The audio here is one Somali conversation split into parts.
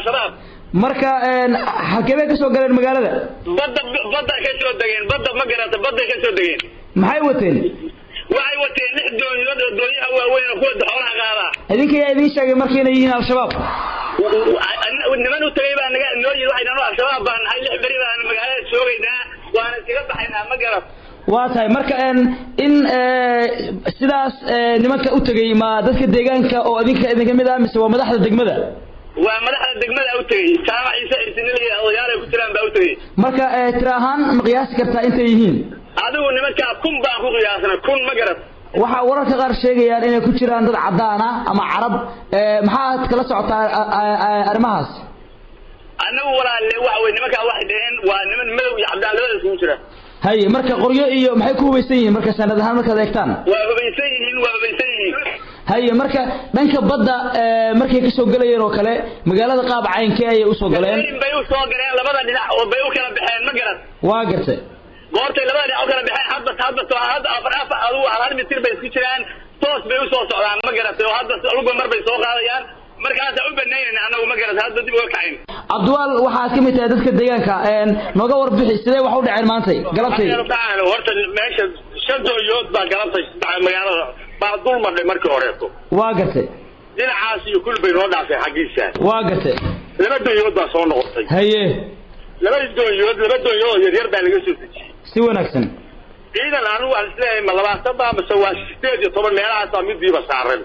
al-shabaab marka halkeebay ka soo galeen magaalada badda badda ka soo degeen badda ma garata badday ka soo degeen maxay wateen waxay wateen lix doonyood oo doonyaha waaweyn oo kuwa xoolaha qaadaa idinka yaa idiin sheegay marka inay yihiin al-shabaab niman u tagay baa naga noo yidhi waxay dhahan al-shabaab baan nahay lix beri baan magaalada joogaynaa waana iskaga baxaynaa ma garat waa tahay marka in sidaas nimanka u tegey ma dadka deegaanka oo idinka idinka mid ah mise waa madaxda degmada waa madaxda degmada u tegey jaamac ciise ciisinilaya odayaalay ku jiraan baa u tegey marka tira ahaan ma qiyaasi kartaa intay yihiin adigu nimankaa kun baan ku qiyaasna kun ma garat waxaa wararka qaar sheegayaan inay ku jiraan dad cadaan ah ama carab maxaad kala socotaa arrimahaas annagu walaalle waxa wey nimankaa waxay dhaheen waa niman madow iyo cabdaan labada isugu jira haye marka qoryo iyo maxay ku hubaysan yihiin marka sanad ahaan markaad eegtaan waa hubaysan yihiin waa hubaysan yihiin haye marka dhanka badda markay ka soo gelayeen oo kale magaalada qaab caynkee ayay usoo galeen bay u soo galeen labada dhinac oo bay u kala baxeen ma garan waa gartay goortay labada dhinac u kala baxeen hadba hadba hadda afar afar adugu hal mitir bay isku jiraan toos bay usoo socdaan ma garatay oo hadda luga mar bay soo qaadayaan markaasa u banaynayna anagu ma garatay hadda dib uga kacayn cabdiwaal waxaad ka mid tahay dadka deegaanka nooga warbixi sidee wax u dhaceen maantay galabtay horta meesha shan doonyood baa galabtay magaalada baa dul madhay markii horeeto waa gartay dhinacaas iyo kul bay noo dhaafay xaggiisa waa gartay laba doonyood baa soo noqotay haye laba doonyood laba doonyood oo yaryar baa laga soo dejiyey si wanaagsan ciidan anigu waan isleeyahay ma labaatan baa mase waa sideed iyo toban meelahaasaa midiiba saaran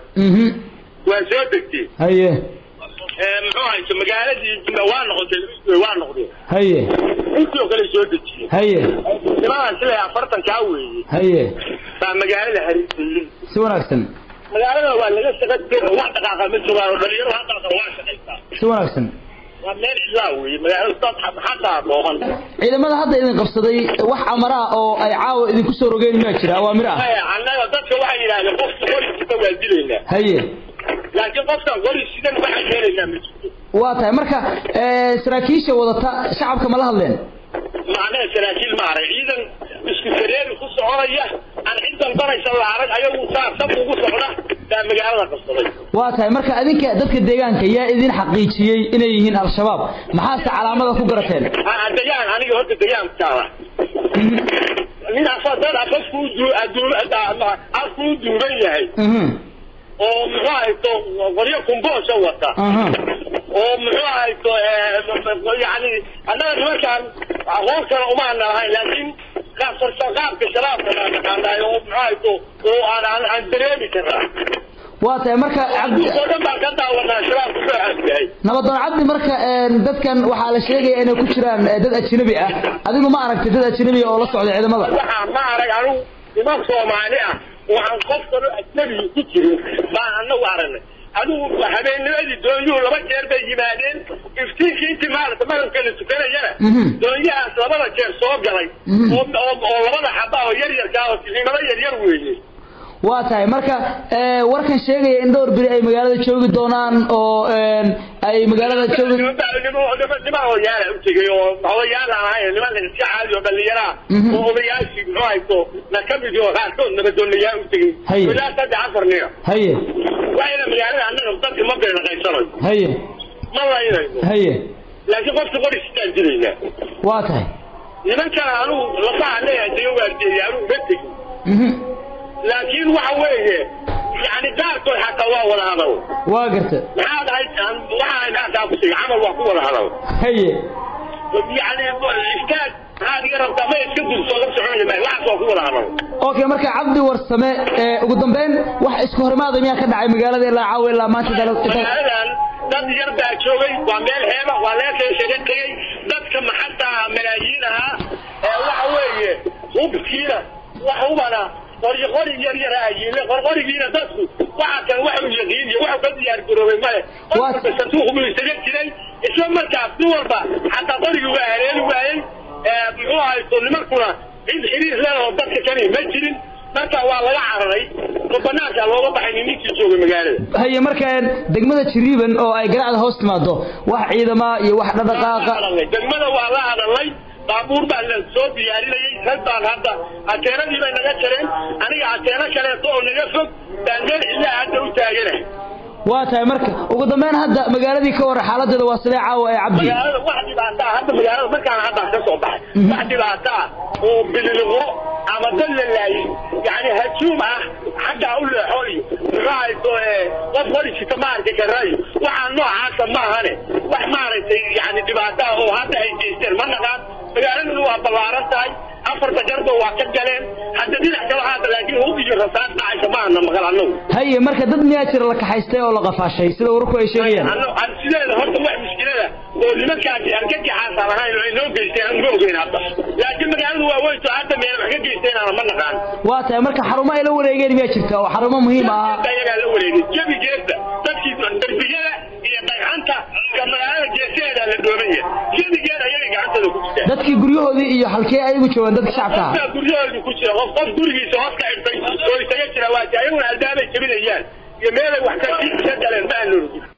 waa soo degtay haye muxuu hayso magaaladii waa noqotay waa noqdeen haye intii oo kale soo dejiyey haye nimanaan isleeyahay afartan kaa weeye haye baa magaalada hariisayey si wanaagsan magaalada waa laga shaqo wax dhaqaaqa ma joogaan oo dhalinyaro haddaasa waa shaqaysaa si wanaagsan waa meel cidlaa weeye magaalada dad xataa dhooman ciidamada hadda idin qabsaday wax amara ah oo ay caawa idinku soo rogeen miyaa jira awaamir ah annaga dadka waxay yidhahdeen qofka qori sida waa dilaynaa haye laakiin qofkan qori sidan waxaan yeelaynaa ma jirto waa tahay marka saraakiisha wadata shacabka ma la hadleen macnaha saraakiil ma arag ciidan isku sareeri ku soconaya aan cid dalbanaysa la arag ayagu saa sab ugu socda baa magaalada qabsaday waa tahay marka adinka dadka deegaanka yaa idin xaqiijiyey inay yihiin al-shabaab maxaase calaamada ku garateen degaan aniga horta degaankaada nin asadad afafku afku u duuban yahay oo muxuu hayto qoryo kumboosha wata oo muxuu hayto yani annaga nimankaan aqoon kale umaana lahayn laakiin qaabka shabaabka baa naqaanaay oo muxuu hayto oo aan aan dareemi karaa waa tahay marka cabdi oo dhan baan ka daawanaa shabaabku soo xasyahay nabadoon cabdi marka dadkan waxaa la sheegaya inay ku jiraan dad ajnabi ah adigu ma aragtay dad ajnabi oo la socda ciidamada waxaa ma arag anigu niman soomaali ah waxaan qof kalo ajnabi ku jirin baan anagu aragnay adigu habeennimadii doonyuhu laba jeer bay yimaadeen iftiinkii intii maarata marabka la tukanayana doonyahaas labada jeer soo galay oo oo labada xaba oo yar yarkaa oo qiimado yar yar weeye waa tahay marka warkan sheegaya in dhowr beri ay magaalada joogi doonaan oo ay magaalada joogi niman odayaala u tegay oo odayaal aan ahayn niman iska caadi oo dhallinyaraa oo odayaashii muxuu haysto na ka mid oo qaarkood nabadoonayaa u tegay Haye. ilaa saddex afar nin haye waxayna magaalada annaga dadka ma beernaqaysanayo haye ma laynayno haye laakiin qofka qori sitaan jiraynaa waa tahay nimankan anugu lafaha leeyahay daga waardeeyay anugu ma tegin mhm laakiin waxa weeye yani qaarkood xataa waa wada hadal waa garta maxaa dhahay waxaa naasaa ku tegay camal waa ku wada hadal haye yani istaag maxaad iga rabtaa ma iska durso la soconaya ma waxaas waa ku wada hadal okay marka cabdi warsame ee ugu dambeyn wax isku horimaada miyaa ka dhacay magaalada ilaa caawa ilaa maanta dalo magaaladan dad yar baa joogay waa meel heeba waa leesay isaga tegey dadka maxataa malaayiin ahaa ee waxa weeye hubkiina wax hubana qori qori yar yar ayiile qorqorigiina dadku waxa kale wax uu yaqiin iyo wax ka diyaar garoobay male Waa- qofka sanduuq buu isaga jiray isla markaas nin walba xataa qorigii waa haleeli waayey ee muxuu haysto nimankuna cid xiriir leh oo dadka kani ma jirin marka waa laga cararay oo banaanka looga baxay ninkii joogay magaalada haye marka degmada jiriiban oo ay garacda hoos timaado wax ciidama iyo wax dhaqdhaqaaqa degmada waa la hadalay baabuur baa la soo diyaarinayay rag baan hadda ateenadii bay naga jareen aniga ateeno kaleeto oo naga fog baan meel cidlaa hadda u taaganahay waa tahay marka ugu dambeyn hadda magaaladii ka waran xaaladeeda waa sidee caawa ee cabdi magaalada wax dhibaato ah hadda magaalada markaan hadda ka soo baxay wax dhibaato ah oo bililiqo ama dad la laayay yani hajuum ah xaggaa u leexo iyo muxuahayso qof qorisita maaragtay garaayo waxaa noocaasa maahane wax maaragtay yani dhibaato ah oo hadda ay geysteen ma naqaan magaaladuna waa ballaaran tahay afarta garba waa ka galeen hadda dhinac kala haada laakiin hub iyo rasaas dhacaysa maahana maqal annagu haye marka dad miyaa jira la kaxaystay oo la qafaashay sida wararku ay sheegayaan sideeda horta wax mushkilada oo nimankaasi argagaxaasaan ahayn oo ay noo geysteen aan ma ogeyn hadda laakiin magaaladu waa weynto hadda meel wax ka geysteenaana ma naqaan waa tahay marka xarumo ay la wareegeen miyaa jirta oo xarumo muhiim ah ayagaa la wareegay jebigeeda dadkii darbiyada iyo dhagxanta iyo magaalada geesaheeda la doomaya jebigeeda ayagay gacantooda ku jirtaan dadkii guryahoodii iyo halkee ayagu joogaan dadka shacabka ah qofka guryahoodii ku jira qof qof gurigiisa hoos ka xirtay oo isaga jira waati ayaguna albaabay jebinayaan iyo meelay wax ka galeen ma aan